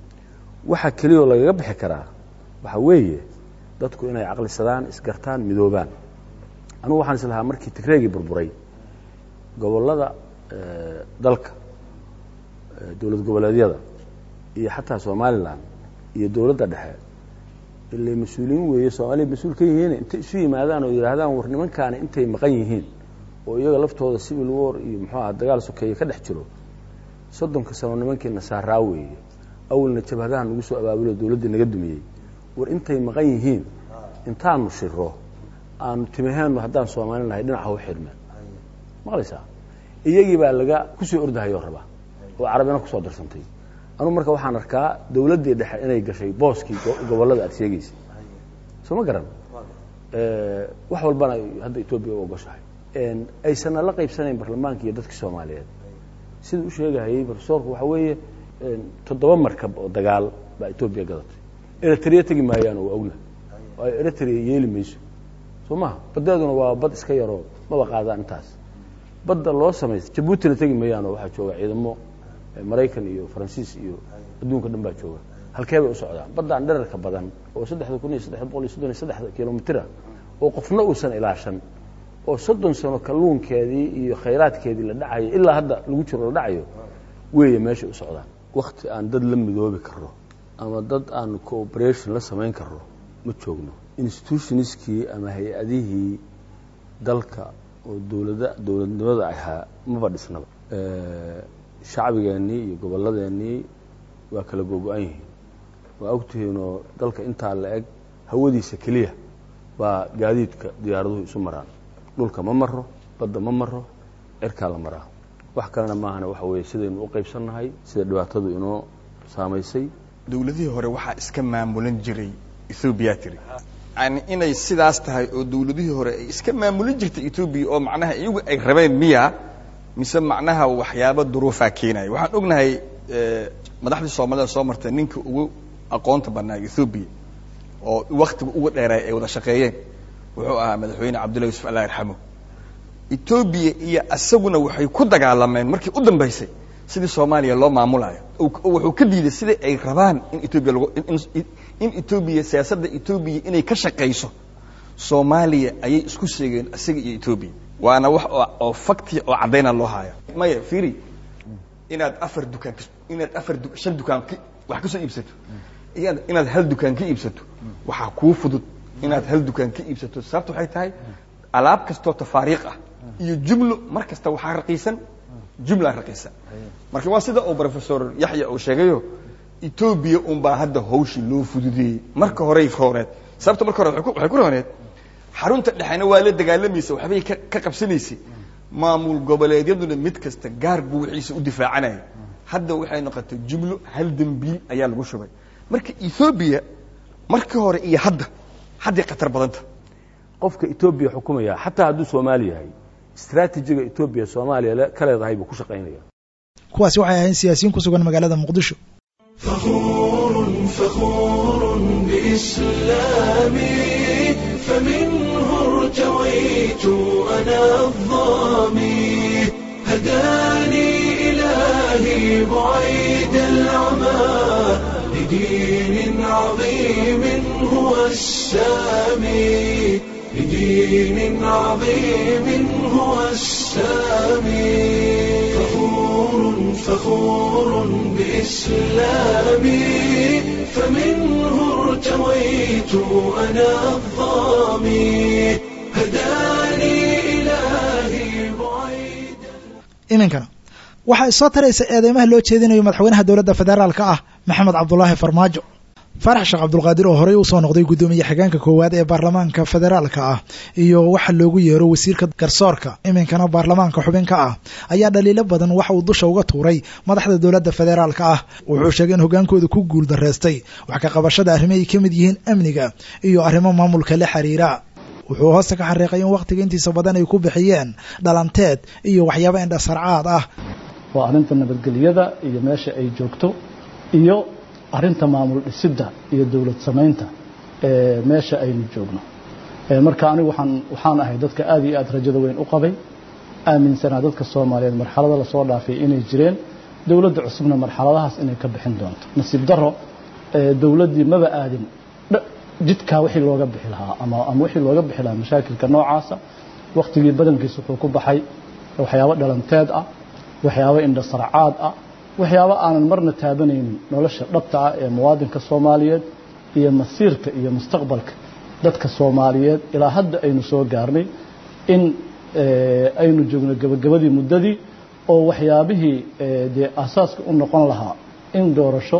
waxa keliyao lagaga bixi karaa waxa weeye dadku inay caqlisadaan isgartaan midoobaan anugu waxaan is lahaa markii tigreegii burburay gobollada dalka dowlad goboleedyada iyo xataa somalilan iyo dowladda dhexe ilay mas-uuliyiin weeye soomaaliya mas-uul ka yihiin intay isu yimaadaan oo yidhaahdaan war nimankaani intay maqan yihiin oo iyaga laftooda civil war iyo muxuu aha dagaal sokeeye ka dhex jiro soddonka sano nimankii nasaaraa weeye awalna jabhadaha nagu soo abaabulo dowladdii naga dumiyey war intay maqan yihiin intaanu shiro aanu timaheennu haddaan soomaalin lahay dhinaca u xidhmeen maqlaysaa iyagii baa laga kusoo ordahayoo rabaa oo carabina kusoo darsantay anugu marka waxaan arkaa dowladdii dhexe inay gashay booskii gobollada aad sheegaysay soo ma garan wax walbana hadda etoobiya u ogoshahay aysanna la qaybsanayn baarlamaanka iyo dadkii soomaaliyeed siduu u sheegahayey profesorku waxa weeye toddoba markab oo dagaal baa etoobiya gadatay eritrea tegi maayaan oo awna waayo eritrea yeeli mayso soo maha baddeeduna waa bad iska yaroo maba qaadaan intaas badda loo samaysta jabuutina tegi maayaan oo waxaa jooga ciidamo maraykan iyo faransiis iyo adduunka dhan baa jooga halkee bay u socdaan baddaan dherarka badan oo saddexda kun iyo saddex boqol iyo soddon iyo saddexda kilomitira oo qofna uusan ilaashan oo soddon sano kalluunkeedii iyo khayraadkeedii la dhacayo ilaa hadda lagu jiro la dhacayo weeye meeshay u socdaan wakti aan dad la midoobi karno ama dad aan cooperation la samayn karno ma joogno institutionskii ama hay-adihii dalka oo dowlada dowladnimada ahaa maba dhisnaba shacbigeennii iyo gobolladeenii waa kala googo-an yihiin waa ogtihiinoo dalka intaa la eg hawadiisa keliya baa gaadiidka diyaaraduhu isu maraan dhulka ma maro badda ma maro cirkaa la maraa wax kalena maahana waxa weeye sidaynu u qaybsannahay sida dhibaatadu inoo saamaysay dowladihii hore waxaa iska maamulan jiray ethoobiya tiri yani inay sidaas tahay oo dowladihii hore ay iska maamulan jirtay etoobiya oo macnaha iyagu ay rabeen miya mise macnaha waxyaabo duruufaa keenaya waxaan ognahay madaxdii soomaalida soo martay ninka ugu aqoonta badnaa ethoobiya oo waktiga uga dheeraay ay wada shaqeeyeen wuxuu ahaa madaxweyne cabdullahi yusuf allah yarxamo etoobiya iyo isaguna waxay ku dagaalameen markii u dambaysay sidii soomaaliya loo maamulayo wuxuu ka diiday sidai ay rabaan in etoobiya lagu in etoobiya siyaasadda etoobiya inay ka shaqayso soomaaliya ayay isku sheegeen isaga iyo etoobiya waana wax oo fakti oo caddayna loo haya maya firi inaad afar dukaan inaad afar shan dukaan wax kasoo iibsato inaad hal dukaan ka iibsato waxaa kuu fudud inaad hal dukaan ka iibsato sababta waxay tahay alaab kastoo tafaariiq ah iyo jumlo mar kasta waxaa raqiisan jumla raqiisan marka waa sida uu professor yaxya uu sheegayo etoobiya unbaa hadda hawshii loo fududeeyey marka horey rooreed sababta marka hore waxay ku rooneed xarunta dhexena waa la dagaalamaysa waxbay ka qabsanaysay maamul goboleedyaduna mid kasta gaar buu wixiisa u difaacanaya hadda waxay noqotay jumlo hal dembiil ayaa lagu shubay marka ethoobiya markii hore iyo hadda hadday khatar badanta qofka etoobiya xukumaya xataa hadduu soomaali yahay istraatijiga etoobiya soomaaliya ka leedahay buu ku shaqaynaya kuwaasi waxay ahayn siyaasiyiin ku sugan magaalada muqdisho فخور فخور بإسلامي فمنه ارتويت أنا الظامي هداني إلهي بعيد العمى لدين عظيم هو السامي لدين عظيم هو السامي فخور فخور بإسلامي فمنه ارتويت أنا الظامي هداني إلهي بعيد iminkana waxaa isoo taraysa eedeymaha loo jeedinayo madaxweynaha dowladda federaalka ah maxamed cabdulaahi farmaajo faarax sheekh cabdulqaadir oo horey usoo noqday guddoomiye xigeenka koowaad ee baarlamaanka federaalka ah iyo waxa loogu yeero wasiirka garsoorka iminkana baarlamaanka xubinka ah ayaa dhaliilo badan waxa uu dusha uga tuuray madaxda dowladda federaalka ah wuxuu sheegay in hogaankooda ku guul daraystay wax ka qabashada arrimo ay ka mid yihiin amniga iyo arrimo maamulka la xiriira wuxuu hoosta ka xariiqay in wakhtiga intiisa badan ay ku bixiyeen dhalanteed iyo waxyaabo indhasarcaad ah waa arrinta nabadgelyada iyo meesha ay joogto iyo arrinta maamul dhisidda iyo dowlad samaynta ee meesha aynu joogno marka anigu waxaan waxaan ahay dadka aad iyo aad rajada weyn u qabay aaminsanaa dadka soomaaliyeed marxalada lasoo dhaafay inay jireen dowladda cusubna marxaladahaas inay ka bixin doonto nasiib daro dowladdii maba aadin jidkaa wixii looga bixi lahaa ama ama wixii looga bixi lahaa mashaakilka noocaasa wakhtigii badankiisa wuxuu ku baxay waxyaabo dhalanteed ah waxyaabo indhasarcaad ah waxyaabo aanan marna taabanaynin nolosha dhabta ah ee muwaadinka soomaaliyeed iyo masiirka iyo mustaqbalka dadka soomaaliyeed ilaa hadda aynu soo gaarnay in aynu joogno gebagabadii muddadii oo waxyaabihii dee asaaska u noqon lahaa in doorasho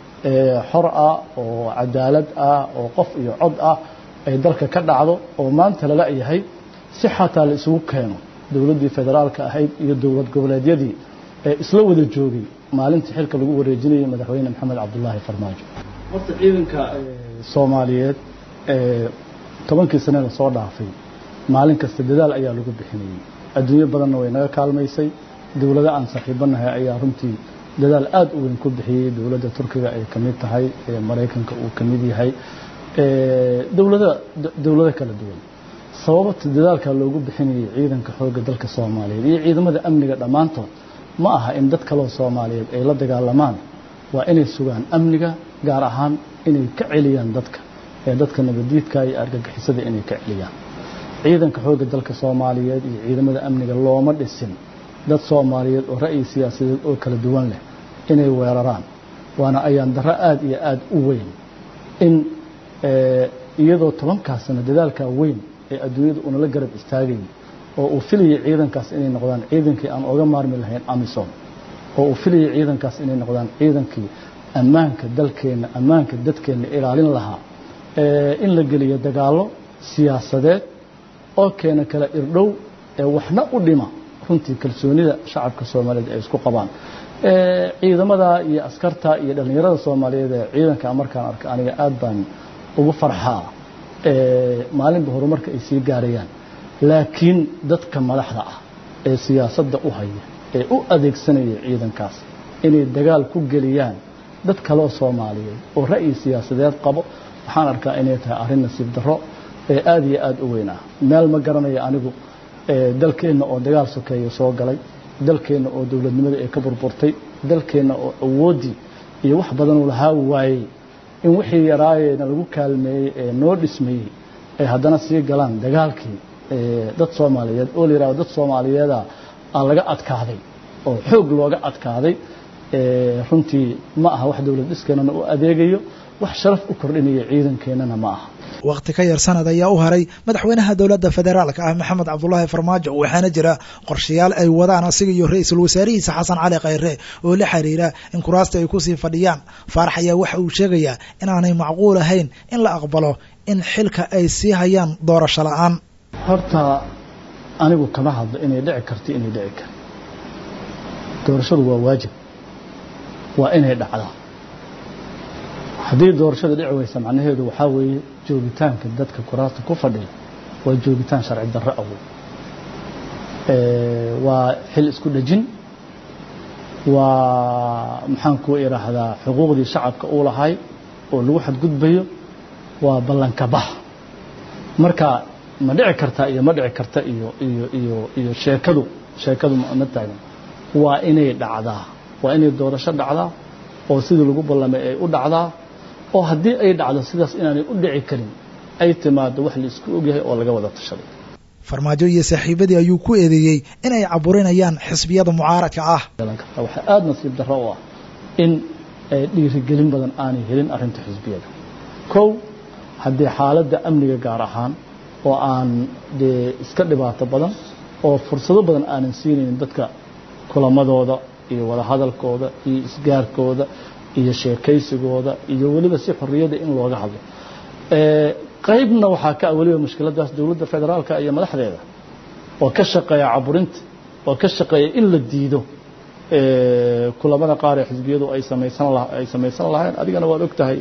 xor ah oo cadaalad ah oo qof iyo cod ah ay dalka ka dhacdo oo maanta lala yahay si xataa la isugu keeno dowladdii federaalka ahayd iyo dowlad goboleedyadii ee isla wada joogay maalintii xilka lagu wareejinayay madaxweyne maxamed cabdulaahi farmaajo horta ciidanka soomaaliyeed tobankii sane la soo dhaafay maalin kasta dadaal ayaa lagu bixinayey adduunyo badanna way naga kaalmaysay dowlado aan saaxiibanahay ayaa runtii dadaal aad u weyn ku bixiyey dowladda turkiga ay ka mid tahay maraykanka uu ka mid yahay dowlada dowlado kala duwan sababata dadaalka loogu bixinayay ciidanka xoogga dalka soomaaliyeed iyo ciidamada amniga dhammaantood ma aha in dad kaloo soomaaliyeed ay la dagaalamaan waa inay sugaan amniga gaar ahaan inay ka celiyaan dadka ee dadka nabadiidka iyo argagixisada inay ka celiyaan ciidanka xoogga dalka soomaaliyeed iyo ciidamada amniga looma dhisin dad soomaaliyeed oo ra'yi siyaasadeed oo kala duwan leh inay weeraraan waana ayaan darro aada iyo aada u weyn in iyadoo tobankaa sano dadaalkaa weyn ee adduunyada unala garab istaagayay oo uu filayay ciidankaas inay noqdaan ciidankii aan oga maarmi lahayn amisom oo uu filayay ciidankaas inay noqdaan ciidankii ammaanka dalkeenna ammaanka dadkeenna ilaalin lahaa in la geliyo dagaallo siyaasadeed oo keena kala irdhow ee waxna u dhima runtii kalsoonida shacabka soomaaliyeed ay isku qabaan ciidamada iyo askarta iyo dhallinyarada soomaaliyeed ee ciidanka markaan arka aniga aad baan ugu farxaa maalinba horumarka ay sii gaarayaan laakiin dadka madaxda ah ee siyaasadda u haya ee u adeegsanaya ciidankaas inay dagaal ku geliyaan dad kaloo soomaaliyeed oo ra'yi siyaasadeed qabo waxaan arkaa inay tahay arrin nasiib darro ee aada iyo aada u weyn ah meel ma garanaya anigu dalkeenna oo dagaal sokeeya soo galay dalkeenna oo dowladnimada ay ka burburtay dalkeenna oo awooddii iyo wax badanuu lahaa waayey in wixii yaraayeena lagu kaalmeeyey ee noo dhismayey ay haddana sii galaan dagaalkii dad soomaaliyeed oo la yihahdo dad soomaaliyeeda aa laga adkaaday oo xoog looga adkaaday runtii ma aha wax dowlad dhiskeenana u adeegayo wax sharaf u kordhinaya ciidankeennana ma aha wakhti ka yar sanad ayaa u haray madaxweynaha dowladda federaalka ah maxamed cabdulaahi farmaajo waxaana jira qorshayaal ay wadaan asiga iyo ra-iisul wasaarihiisa xasan cali khayre oo la xiriira in kuraasta ay kusii fadhiyaan faarax ayaa waxa uu sheegayaa inaanay macquul ahayn in la aqbalo in xilka ay sii hayaan doorasho la-aan horta anigu kama hadlo inay dhici karto inay dhici kar doorashadu waa waajib waa inay dhacdaa haddii doorashada dhici weysa macnaheedu waxaa weeye joogitaanka dadka kuraasta ku fadhiya waa joogitaan sharci darro awood waa xil isku dhejin waa maxaan ku idhaahdaa xuquuqdii shacabka uu lahay oo lagu xadgudbayo waa ballanka bax marka ma dhici karta iyo ma dhici karta iyo iyo iyo iyo sheekadu sheekadu ma taagan waa inay dhacdaa waa inay doorasho dhacdaa oo sidii lagu ballamay ay u dhacdaa oo haddii ay dhacdo sidaas inaanay u dhici karin ay timaado wax la isku ogyahay oo laga wada tashaday farmaajo iyo saaxiibadii ayuu ku eedeeyey in ay caburinayaan xisbiyada mucaaradka ah waxaa aada nasiib darro u ah in dhiirigelin badan aanay helin arrinta xisbiyada kow haddii xaaladda amniga gaar ahaan oo aan dee iska dhibaato badan oo fursado badan aanan siinaynin dadka kulamadooda iyo wadahadalkooda iyo isgaarkooda iyo sheekaysigooda iyo weliba si xorriyadda in looga hadlo qaybna waxaa ka ah weliba mushkiladaas dowladda federaalka iyo madaxdeeda oo ka shaqeeya caburinta oo ka shaqeeya in la diido kulamada qaar ee xisbiyadu ay samaysan ay samaysan lahayn adigana waad og tahay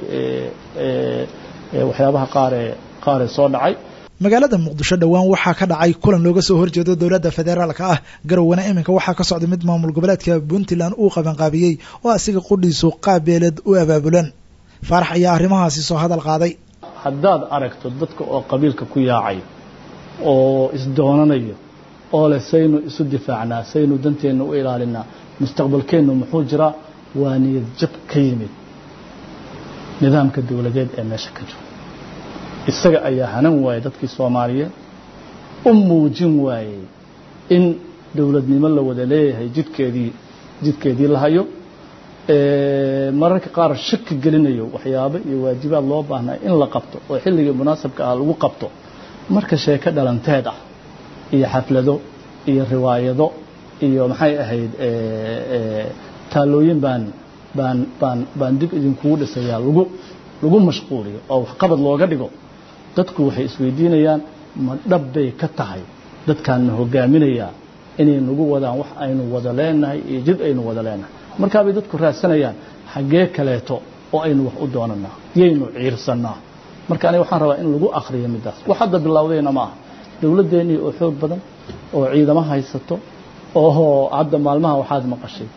waxyaabaha qaaree qaaree soo dhacay magaalada muqdisho dhowaan waxaa ka dhacay kulan looga soo horjeedo dowladda federaalka ah garowana iminka waxaa ka socda mid maamul goboleedka puntland uu qabanqaabiyey oo asiga qudhiisu qaabeeleed u abaabulan faarax ayaa arrimahaasi soo hadal qaaday haddaad aragto dadka oo qabiilka ku yaacay oo isdoonanayo oo leh saynu isu difaacnaa saynu danteenna u ilaalinaa mustaqbalkeennu muxuu jiraa waa niyad jab ka yimid nidaamka dowladeed ee meesha ka jiro isaga ayaa hanan waayey dadkii soomaaliyeed u muujin waayey in dowladnimo la wada leeyahay jidkeedii jidkeedii la hayo mararka qaar shaki gelinayo waxyaabo iyo waajibaad loo baahnaa in la qabto oo xilligii munaasabka ah lagu qabto marka sheeko dhalanteed ah iyo xaflado iyo riwaayado iyo maxay ahayd taalooyin baan baan baan baan dib idinkugu dhisayaa lagu lagu mashquuliyo oo waxqabad looga dhigo dadku waxay isweydiinayaan ma dhab bay ka tahay dadkaanna hogaaminayaa inay nagu wadaan wax aynu wada leenahay iyo jid aynu wada leenahay markaabay dadku raadsanayaan xaggee kaleeto oo aynu wax u doonanaa yaynu ciirsannaa marka aniga waxaan rabaa in lagu akhriyo middaas wax hadda bilowdayna ma aha dowladdeennii oo xoog badan oo ciidamo haysato oo hadda maalmaha waxaad maqashay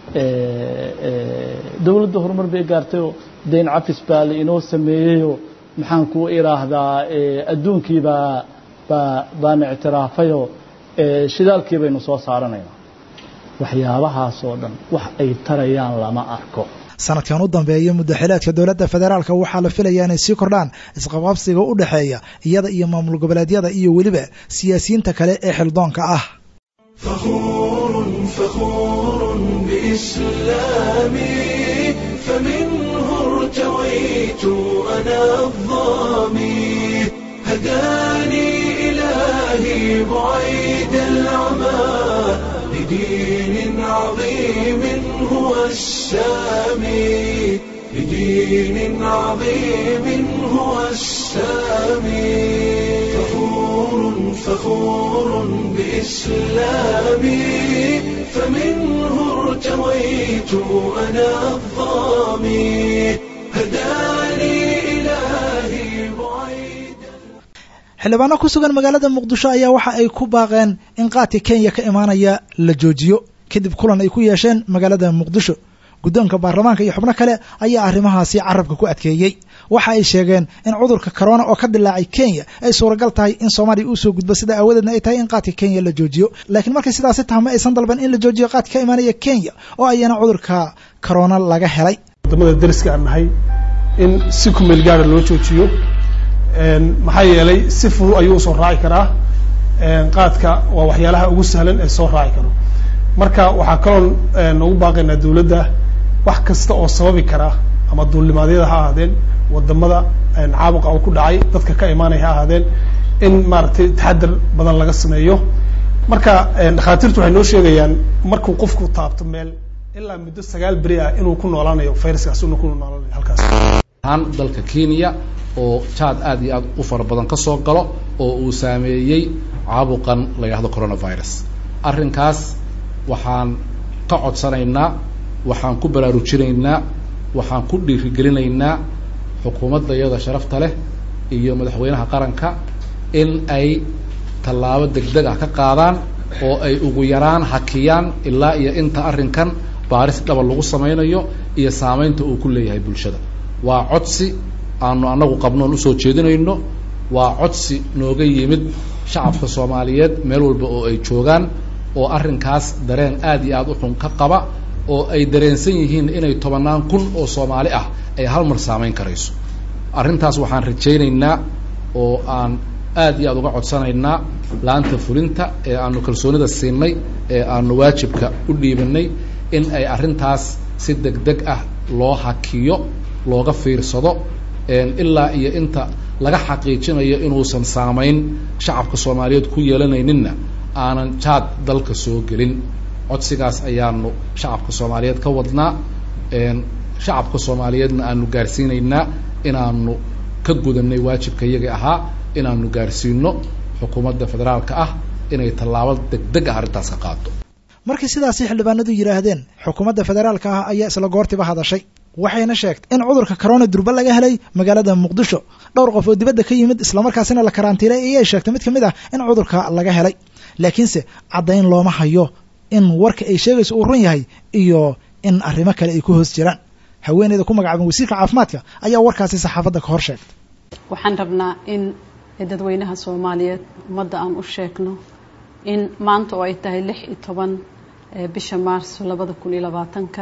dowladda horumar bay gaartayoo dayn cafis baa la inoo sameeyeyoo maxaan kuu idhaahdaa adduunkii baa baa baana ictiraafayoo shidaalkii baynu soo saaranaynaa waxyaabahaasoo dhan wax ay tarayaan lama arko sanadkan u dambeeya muddaxileedka dowladda federaalka waxaa la filayaa inay sii kordhaan isqabqabsiga u dhexeeya iyada iyo maamul goboleedyada iyo weliba siyaasiyiinta kale ee xildoonka ah فخور فخور بإسلامي فمنه ارتويت أنا الظامي هداني إلهي بعيد العمى لدين عظيم هو السامي لدين عظيم هو السامي فخور فخور بإسلامي فمنه ارتويت أنا الظامي هداني إلهي بعيد xildhibaano ku sugan magaalada muqdisho ayaa waxa ay ku baaqeen in qaadka kenya ka imaanaya la joojiyo kadib kulan ay ku yeesheen magaalada muqdisho guddoonka baarlamaanka iyo xubno kale ayaa arrimahaasi carabka ku adkeeyey waxa ay sheegeen in cudurka corona oo ka dilaacay kenya ay suuragal tahay in soomaaliya uu soo gudbo sida aawadeedna ay tahay in qaadka kenya la joojiyo laakiin markay sidaasi taha ma aysan dalban in la joojiyo qaadka ka imaanaya kenya oo ayana cudurka corona laga helay wadamada dariska aan nahay in si kumeel gaara loo joojiyo maxaa yeelay si fudud ayuu usoo raaci karaa qaadka waa waxyaalaha ugu sahlan ee soo raaci karo marka waxaa kaloon ugu baaqaynaa dawladda wax kasta oo sababi kara ama duulimaadyada ha ahaadeen wadamada caabuqa uu ku dhacay dadka ka imaanaya ha ahaadeen in maaragtay taxadar badan laga sameeyo marka dhakhaatiirtu waxay noo sheegayaan markuu qofku taabto meel ilaa muddo sagaal beri ah inuu ku noolaanayo viruskaas inuu ku noolaanayo halkaas ahaan dalka kenya oo jaad aad iyo aad u fara badan ka soo galo oo uu saameeyey caabuqan la yidhahdo coronavirus arrinkaas waxaan ka codsanaynaa waxaan ku baraarujinaynaa waxaan ku dhiirigelinaynaa xukuumadda iyada sharafta leh iyo madaxweynaha qaranka in ay tallaabo degdeg ah ka qaadaan oo ay ugu yaraan hakiyaan ilaa iyo inta arrinkan baaris dhaba lagu samaynayo iyo saamaynta uu ku leeyahay bulshada waa codsi aanu annagu qabnoon usoo jeedinayno waa codsi nooga yimid shacabka soomaaliyeed meel walba oo ay joogaan oo arrinkaas dareen aad iyo aad u xun ka qaba oo ay dareensan yihiin inay tobannaan kun oo soomaali ah ay hal mar saamayn karayso arrintaas waxaan rajaynaynaa oo aan aad iyo aad uga codsanaynaa laanta fulinta ee aanu kalsoonida siinay ee aanu waajibka u dhiibanay in ay arrintaas si deg deg ah loo hakiyo looga fiirsado ilaa iyo inta laga xaqiijinayo inuusan saamayn shacabka soomaaliyeed ku yeelanayninna aanan jaad dalka soo gelin codsigaas ayaanu shacabka soomaaliyeed ka wadnaa shacabka soomaaliyeedna aanu gaarsiinaynaa inaanu ka gudanay waajibka iyaga ahaa inaanu gaarsiino xukuumadda federaalka ah inay tallaabo degdeg ah arrintaas ka qaado markii sidaasi xildhibaanadu yidhaahdeen xukuumadda federaalka ah ayaa isla goortiba hadashay waxayna sheegtay in cudurka corona durba laga helay magaalada muqdisho dhowr qof oo dibadda ka yimid islamarkaasina la karantiilay ayay sheegtay mid ka mid ah in cudurka laga helay laakiinse caddayn looma hayo in warka ay sheegayso uu run yahay iyo in arrimo kale ay ku hoos jiraan haweeneyda ku magacaaban wasiirka caafimaadka ayaa warkaasi saxaafadda ka hor sheegtay waxaan rabnaa in dadweynaha soomaaliyeed ummadda aan u sheegno in maanta oo ay tahay lix iyo toban bisha maarso labada kun iyo labaatanka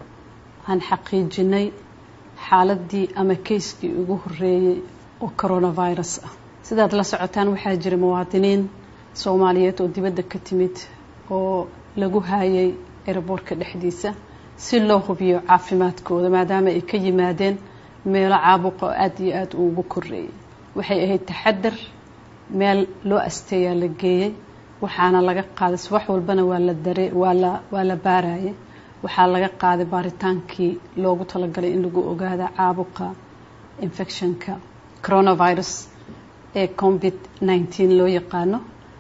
aan xaqiijinay xaaladii ama kayskii ugu horeeyey oo coronavirus ah sidaad la socotaan waxaa jira muwaadiniin soomaaliyeed oo dibadda ka timid oo lagu haayay eraboorka dhexdiisa si loo hubiyo caafimaadkooda maadaama ay ka yimaadeen meelo caabuqa oo aada iyo aada uugu koreeyay waxay ahayd taxadar meel loo asteeyaa la geeyey waxaana laga qaaday subax walbana waa la dare waa la waa la baarayay waxaa laga qaaday baaritaankii loogu talagalay in lagu ogaada caabuqa infectionka coronavirus ee covid nineteen loo yaqaano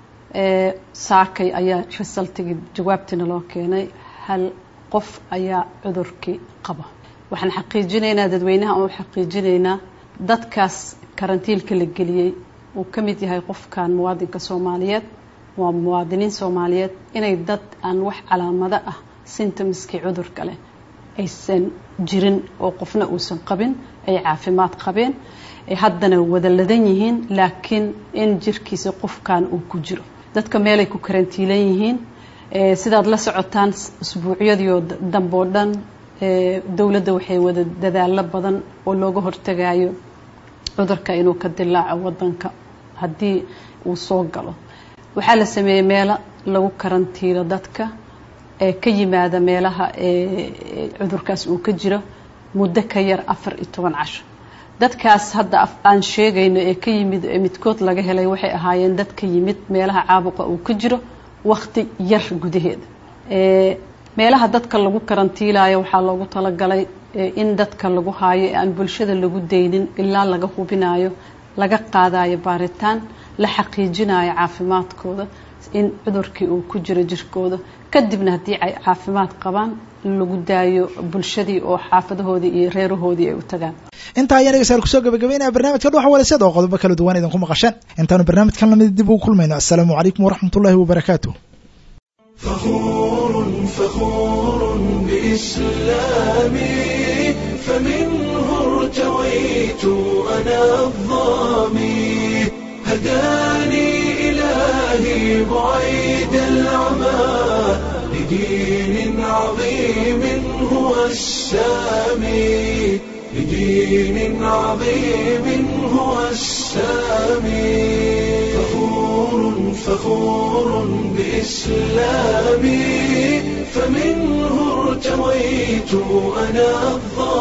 saakay ayaa resultigii jawaabtiina loo keenay hal qof ayaa cudurkii qaba waxaan xaqiijinaynaa dadweynaha oo xaqiijinaynaa dadkaas karantiilka la geliyey uu ka mid yahay qofkan muwaadinka soomaaliyeed waa muwaadiniin soomaaliyeed inay dad aan wax calaamado ah symptomskii cudurka leh aysan jirin oo qofna uusan qabin ay caafimaad qabeen ay haddana wada ladan yihiin laakiin in jirkiisa qofkan uu ku jiro dadka meelay ku karantiilan yihiin sidaad la socotaan usbuucyadiio dambe oo dhan dowladda waxay wada dadaalo badan oo looga hortagayo cudurka inuu ka dilaaco wadanka haddii uu soo galo waxaa la sameeyey meelo lagu karantiilo dadka ee ka yimaada meelaha cudurkaas uu ka jiro muddo ka yar afar iyo toban casho dadkaas hadda aan sheegayno ee ka yimid ee midkood laga helay waxay ahaayeen dad ka yimid meelaha caabuqa uu ka jiro wakti yar gudaheeda meelaha dadka lagu karantiilayo waxaa loogu talagalay in dadka lagu haayo ee aan bulshada lagu daynin ilaa laga hubinayo laga qaadayo baaritaan la xaqiijinayo caafimaadkooda in cudurkii uu ku jiro jirkooda kadibna haddii ay caafimaad qabaan lagu daayo bulshadii oo xaafadahoodii iyo reerahoodii ay u tagaan intaa ayaan dhegeystayaal kusoo gabagabeynaya barnaamijka dhuxa walasyada oo qodobo kala duwan idinku maqasheen intaanu barnaamijkan lamid dib ugu kulmayno assalaamu calaykum waraxmatullahi wabarakaatu فخور فخور بإسلامي فمنه ارتويت أنا الظامي هداني إلهي بعيد العمى لدين عظيم هو السامي لدين عظيم هو السامي فخور فخور بإسلامي فمنه ارتويت أنا الظالم